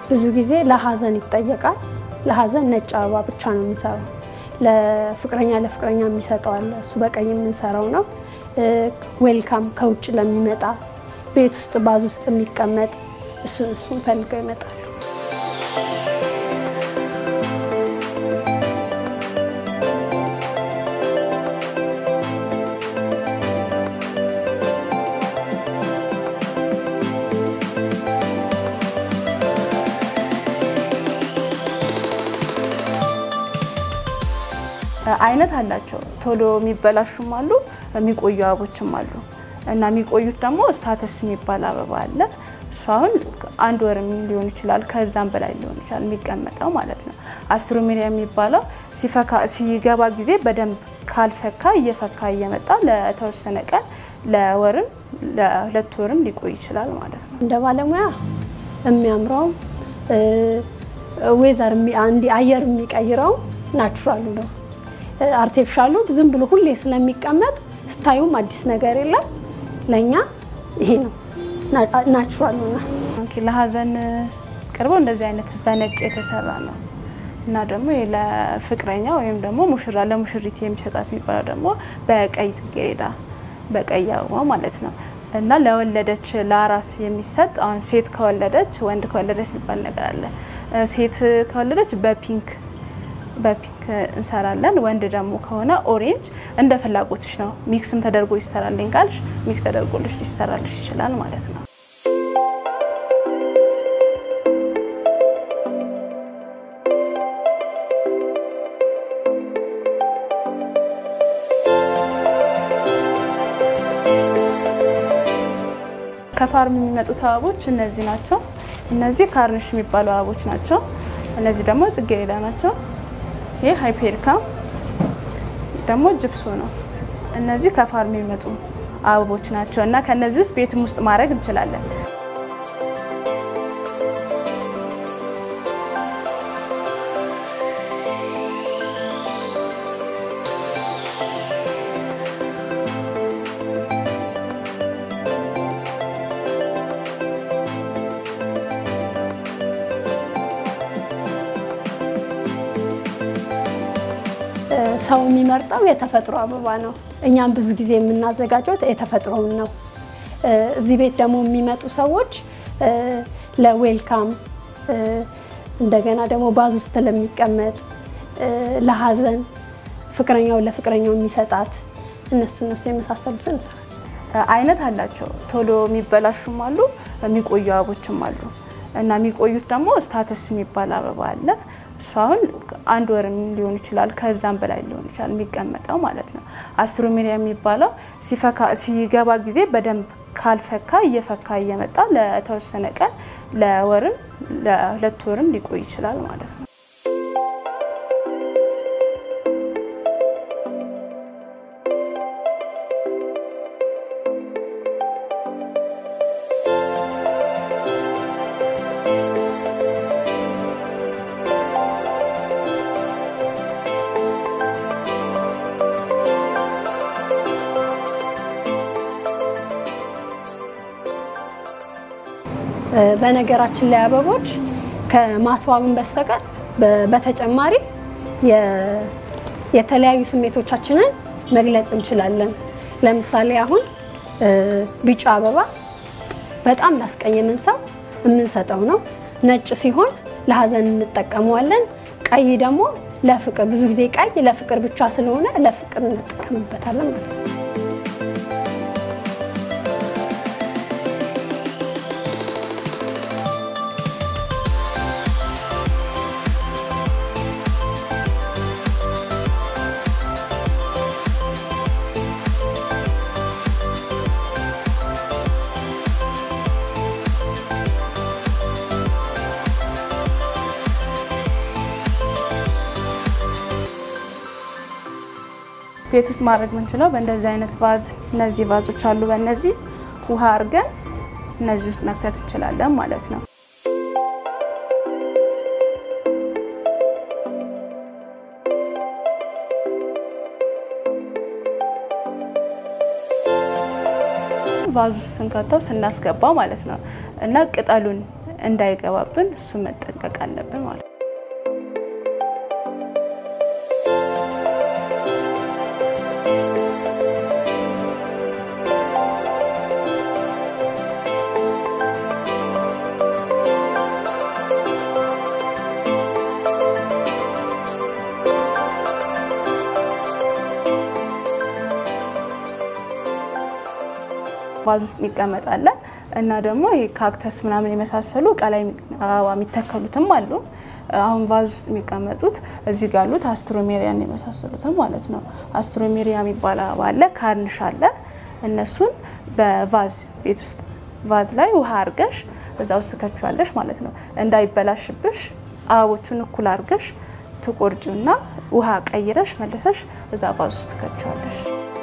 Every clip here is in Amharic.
ብዙ ጊዜ ለሀዘን ይጠየቃል። ለሀዘን ነጭ አበባ ብቻ ነው የምንሰራው። ለፍቅረኛ ለፍቅረኛ የሚሰጠው አለ። እሱ በቀይ የምንሰራው ነው። ዌልካም ከውጭ ለሚመጣ ቤት ውስጥ ባዝ ውስጥ የሚቀመጥ እሱን እሱን ፈልገው ይመጣሉ። አይነት አላቸው። ቶሎ የሚበላሹም አሉ፣ የሚቆዩ አበቦችም አሉ እና የሚቆዩት ደግሞ ስታተስ የሚባል አበባ አለ። እሱ አሁን አንድ ወርም ሊሆን ይችላል ከዛም በላይ ሊሆን ይችላል የሚቀመጠው ማለት ነው። አስትሮሜሪያ የሚባለው ሲገባ ጊዜ በደንብ ካልፈካ እየፈካ እየመጣ ለተወሰነ ቀን ለወርም ለሁለት ወርም ሊቆይ ይችላል ማለት ነው። እንደ ባለሙያ የሚያምረው ዌዘር አየር የሚቀይረው ናቹራሉ ነው። አርቲፊሻሉ ዝም ብሎ ሁሌ ስለሚቀመጥ ስታዩም አዲስ ነገር የለም። ለእኛ ይሄ ነው ናቹራል ነው። ለሀዘን ቅርበው እንደዚህ አይነት በነጭ የተሰራ ነው እና ደግሞ ለፍቅረኛ ወይም ደግሞ ሙሽራ ለሙሽሪት የሚሰጣት የሚባለው ደግሞ በቀይ ጽጌረዳ በቀይ አበባ ማለት ነው እና ለወለደች ለአራስ የሚሰጥ አሁን ሴት ከወለደች ወንድ ከወለደች የሚባል ነገር አለ። ሴት ከወለደች በፒንክ በፒንክ እንሰራለን። ወንድ ደግሞ ከሆነ ኦሬንጅ እንደ ፍላጎትሽ ነው። ሚክስም ተደርጎ ይሰራልኝ ካልሽ ሚክስ ተደርጎልሽ ሊሰራልሽ ይችላል ማለት ነው። ከፋርም የሚመጡት አበቦች እነዚህ ናቸው። እነዚህ ካርንሽ የሚባሉ አበቦች ናቸው። እነዚህ ደግሞ ጽጌረዳ ናቸው። ይህ ሃይፔሪካ ደግሞ ጅብሶ ነው። እነዚህ ከፋርም የሚመጡ አበቦች ናቸው እና ከነዚህ ውስጥ ቤትም ውስጥ ማድረግ እንችላለን። ሰው የሚመርጠው የተፈጥሮ አበባ ነው። እኛም ብዙ ጊዜ የምናዘጋጀው የተፈጥሮውን ነው። እዚህ ቤት ደግሞ የሚመጡ ሰዎች ለዌልካም እንደገና ደግሞ ባዝ ውስጥ ለሚቀመጥ ለሀዘን ፍቅረኛው ለፍቅረኛው የሚሰጣት እነሱ እነሱ የመሳሰሉትን እንሰራለን። አይነት አላቸው። ቶሎ የሚበላሹም አሉ፣ የሚቆዩ አበቦችም አሉ እና የሚቆዩት ደግሞ ስታተስ የሚባል አበባ አለ። እሱ አሁን አንድ ወርም ሊሆን ይችላል ከዛም በላይ ሊሆን ይችላል የሚቀመጠው ማለት ነው። አስትሮሜሪያ የሚባለው ሲገባ ጊዜ በደንብ ካልፈካ እየፈካ እየመጣ ለተወሰነ ቀን ለወርም ለሁለት ወርም ሊቆይ ይችላል ማለት ነው። በነገራችን ላይ አበቦች ከማስዋብን በስተቀር በተጨማሪ የተለያዩ ስሜቶቻችንን መግለጽ እንችላለን። ለምሳሌ አሁን ቢጫ አበባ በጣም ላስቀየምን ሰው የምንሰጠው ነው። ነጭ ሲሆን ለሀዘን እንጠቀመዋለን። ቀይ ደግሞ ለፍቅር፣ ብዙ ጊዜ ቀይ ለፍቅር ብቻ ስለሆነ ለፍቅር እንጠቀምበታለን ማለት ነው። ቤት ውስጥ ማድረግ የምንችለው በእንደዚህ አይነት ቫዝ፣ እነዚህ ቫዞች አሉ። በእነዚህ ውሃ አድርገን እነዚህ ውስጥ መክተት እንችላለን ማለት ነው። ቫዙ ስንከተው ስናስገባው ማለት ነው እና ቅጠሉን እንዳይገባብን እሱ መጠንቀቅ አለብን ማለት ነው። ቫዝ ውስጥ የሚቀመጥ አለ እና ደግሞ ይሄ ካክተስ ምናምን የመሳሰሉ ቀላይ አበባ የሚተከሉትም አሉ። አሁን ቫዝ ውስጥ የሚቀመጡት እዚህ ጋር ያሉት አስትሮሜሪያን የመሳሰሉትም ማለት ነው። አስትሮሜሪያ የሚባል አበባ አለ፣ ካርንሽ አለ። እነሱን በቫዝ ቤት ውስጥ ቫዝ ላይ ውሃ አርገሽ እዛ ውስጥ ትከችዋለሽ ማለት ነው። እንዳይበላሽብሽ አበቦቹን እኩል አርገሽ ትቆርጭና ውሃ ቀይረሽ መልሰሽ እዛ ቫዝ ውስጥ ትከችዋለሽ።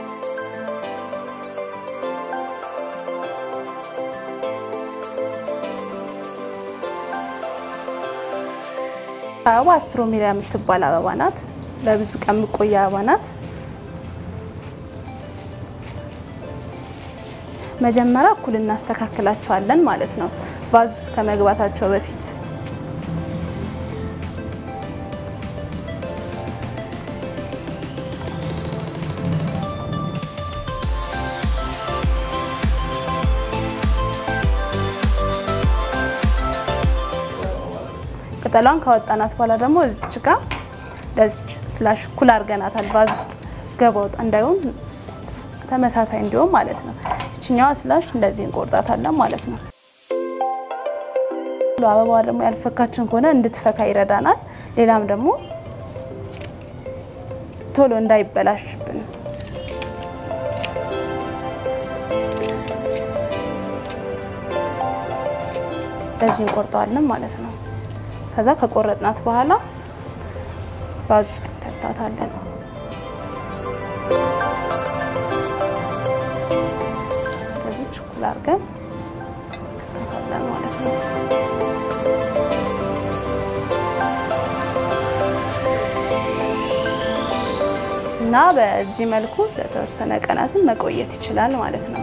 አበባ አስትሮሜሪያ የምትባል አበባ ናት። ለብዙ ቀን የምቆየ አበባ ናት። መጀመሪያ እኩል እናስተካክላቸዋለን ማለት ነው፣ ቫዝ ውስጥ ከመግባታቸው በፊት ቅጠሏን ካወጣናት በኋላ ደግሞ እዚች ጋር ለዚች ስላሽ እኩል አድርገናታል። ቫዝ ውስጥ ገባ ወጣ እንዳይሆን ተመሳሳይ እንዲሆን ማለት ነው። ይችኛዋ ስላሽ እንደዚህ እንቆርጣታለን ማለት ነው። አበባዋ ደግሞ ያልፈካችን ከሆነ እንድትፈካ ይረዳናል። ሌላም ደግሞ ቶሎ እንዳይበላሽብን እንደዚህ እንቆርጠዋለን ማለት ነው። ከዛ ከቆረጥናት በኋላ ቫዝ ውስጥ እንከታታለን። ከዚህ ችኩል አድርገን እንከታታለን ማለት ነው። እና በዚህ መልኩ ለተወሰነ ቀናትን መቆየት ይችላል ማለት ነው።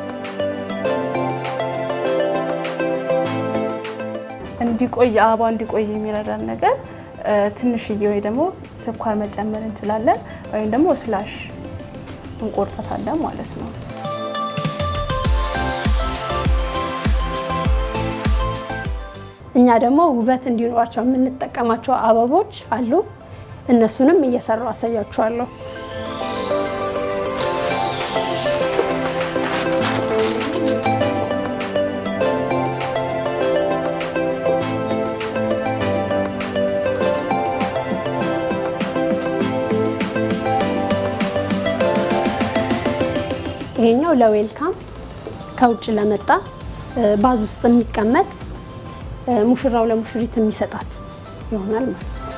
እንዲቆይ አበባ እንዲቆይ የሚረዳን ነገር ትንሽዬ ወይ ደግሞ ስኳር መጨመር እንችላለን፣ ወይም ደግሞ ስላሽ እንቆርጣታለን ማለት ነው። እኛ ደግሞ ውበት እንዲኖራቸው የምንጠቀማቸው አበቦች አሉ። እነሱንም እየሰራው አሳያችኋለሁ። ይሄኛው ለዌልካም ከውጭ ለመጣ ባዝ ውስጥ የሚቀመጥ ሙሽራው ለሙሽሪት የሚሰጣት ይሆናል ማለት ነው።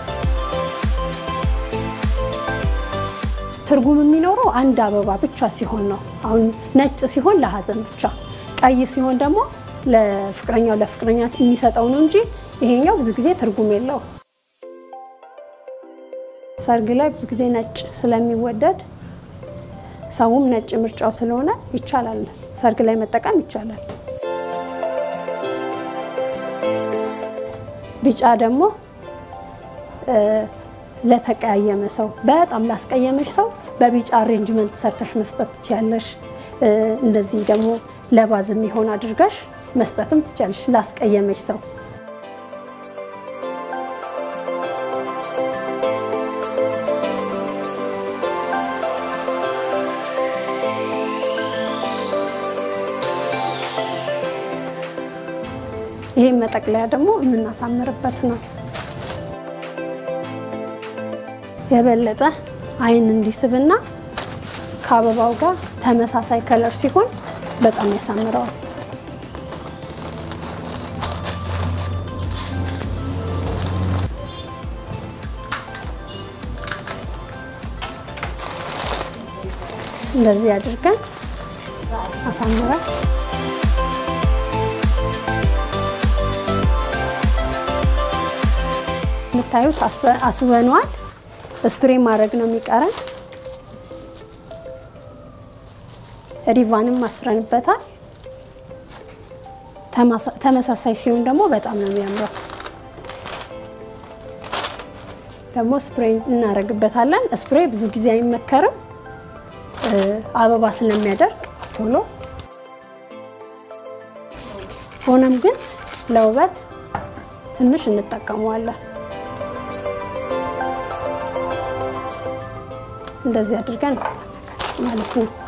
ትርጉም የሚኖረው አንድ አበባ ብቻ ሲሆን ነው። አሁን ነጭ ሲሆን ለሀዘን ብቻ፣ ቀይ ሲሆን ደግሞ ለፍቅረኛው ለፍቅረኛ የሚሰጠው ነው እንጂ ይሄኛው ብዙ ጊዜ ትርጉም የለው። ሰርግ ላይ ብዙ ጊዜ ነጭ ስለሚወደድ ሰውም ነጭ ምርጫው ስለሆነ ይቻላል፣ ሰርግ ላይ መጠቀም ይቻላል። ቢጫ ደግሞ ለተቀያየመ ሰው በጣም ላስቀየመሽ ሰው በቢጫ አሬንጅመንት ሰርተሽ መስጠት ትችያለሽ። እንደዚህ ደግሞ ለባዝ የሚሆን አድርገሽ መስጠትም ትችያለሽ ላስቀየመሽ ሰው። ይሄን መጠቅለያ ደግሞ የምናሳምርበት ነው። የበለጠ አይን እንዲስብና ከአበባው ጋር ተመሳሳይ ከለር ሲሆን በጣም ያሳምረዋል። እንደዚህ አድርገን አሳምረን የምታዩት አስበነዋል። ስፕሬ ማድረግ ነው የሚቀረን። ሪቫንም አስረንበታል። ተመሳሳይ ሲሆን ደግሞ በጣም ነው የሚያምረው። ደግሞ ስፕሬይ እናደርግበታለን። ስፕሬይ ብዙ ጊዜ አይመከርም አበባ ስለሚያደርግ ቶሎ። ሆነም ግን ለውበት ትንሽ እንጠቀመዋለን። እንደዚህ አድርገን ማለት ነው።